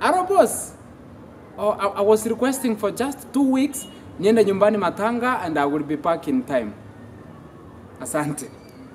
Aro boss. Oh, I, I was requesting for just two weeks niende nyumbani Matanga and I will be back in time. Asante.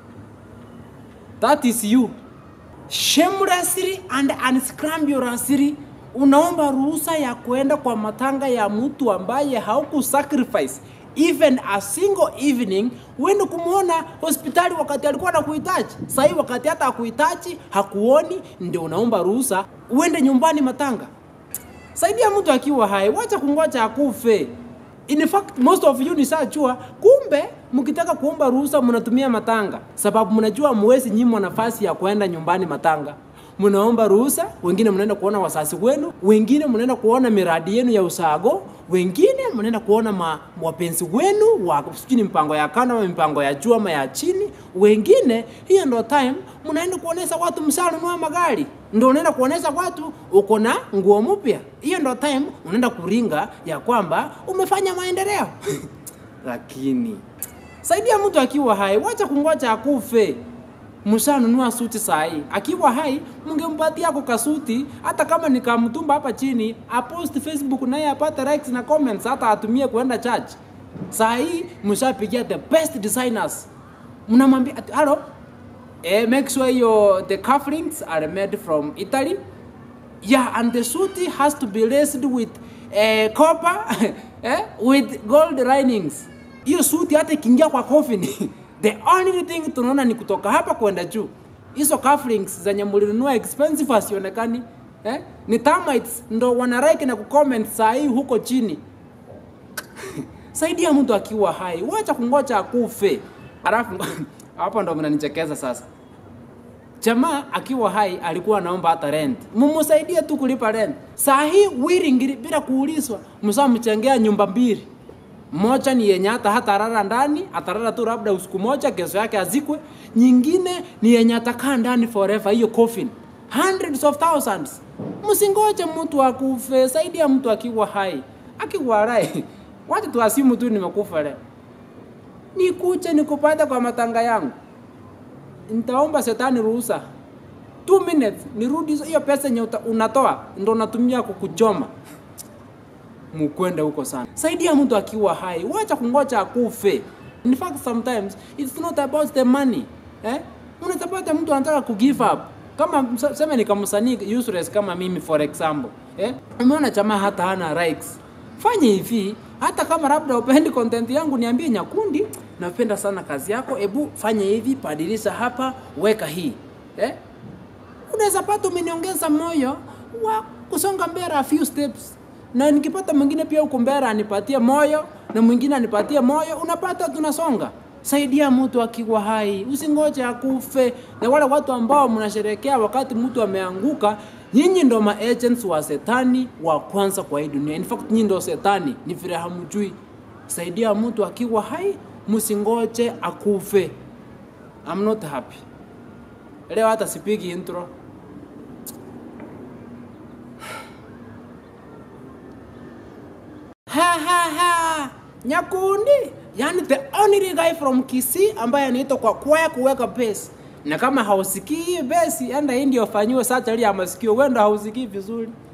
That is you. Shamelessly and unscrupulously unaomba ruhusa ya kwenda kwa matanga ya mtu ambaye hauku sacrifice even a single evening uende kumwona hospitali wakati alikuwa anakuhitaji. Sahii wakati hata akuhitaji hakuoni, ndio unaomba ruhusa uende nyumbani matanga. Saidia mtu akiwa hai, wacha kungoja akufe. In fact, most of you nishajua, kumbe mkitaka kuomba ruhusa mnatumia matanga, sababu mnajua mwezi nyimwa nafasi ya kwenda nyumbani matanga. Mnaomba ruhusa, wengine mnaenda kuona wasasi wenu, wengine mnaenda kuona miradi yenu ya usago, wengine mnaenda kuona ma, wapenzi wenu wa sijui ni mpango ya kando ama mipango ya juu ama ya chini, wengine hiyo ndo time mnaenda kuonesha watu mshanunua magari, ndo unaenda kuonesha watu uko na nguo mpya. Hiyo ndo time unaenda kuringa ya kwamba umefanya maendeleo lakini saidia mtu akiwa hai, wacha kungoja akufe. Mshanunua suti sahi, akiwa hai mngempatia ako kasuti, hata kama ni kamtumba hapa chini, apost Facebook naye apate likes na comments, hata atumie kuenda church. Saa hii mshapigia the best designers, mnamwambia ati hello, eh, make sure your the cufflinks are made from Italy yeah and the suit has to be laced with uh, copper eh, with gold linings hiyo suti hata ikiingia kwa coffin the only thing tunaona ni kutoka hapa kwenda juu hizo cufflinks zenye mlinunua expensive hasionekani eh? ni termites ndo wanaraiki na kucomment saa hii huko chini saidia mtu akiwa hai wacha kungoja akufe alafu hapo ndo mnanichekeza sasa jamaa akiwa hai alikuwa anaomba hata rent, mumusaidie tu kulipa rent. Saa hii willing bila kuulizwa, msamchengea nyumba mbili, moja ni yenye hata hata rara ndani, atarara tu labda usiku moja, kesho yake azikwe. Nyingine ni yenye atakaa ndani forever, hiyo coffin hundreds of thousands. Msingoje mtu akufe, saidia mtu akiwa hai. Akiwa hai, wacha tuasimu tu nimekufa leo, nikuje nikupate kwa matanga yangu nitaomba shetani ruhusa two minutes nirudi hiyo pesa yenye uta- unatoa ndo natumia kukuchoma mukwende huko sana saidia mtu akiwa hai wacha kungoja akufe in fact sometimes it's not about the money eh? unatapata mtu anataka ku give up kama msa- sema ni kama msanii useless kama mimi for example eh? umeona jamaa hata hana likes fanya hivi hata kama labda upendi content yangu niambie nyakundi napenda sana kazi yako ebu fanya hivi badilisha hapa weka hii eh? unaweza pata umeniongeza moyo wa kusonga mbele a few steps na nikipata mwingine pia huko mbele anipatie moyo na mwingine anipatie moyo unapata tunasonga saidia mtu akiwa hai usingoje akufe na wale watu ambao mnasherekea wakati mtu ameanguka nyinyi ndo ma agents wa setani wa kwanza kwa hii dunia in fact nyinyi ndo setani ni vile hamjui saidia mtu akiwa hai msingoje akufe I'm not happy leo hata sipigi intro ha ha ha nyakundi yani the only guy from Kisii ambaye anaitwa kwa kwaya kuweka base na kama hausikii hii base enda hii ndio fanyiwe surgery ya masikio wenda hausikii vizuri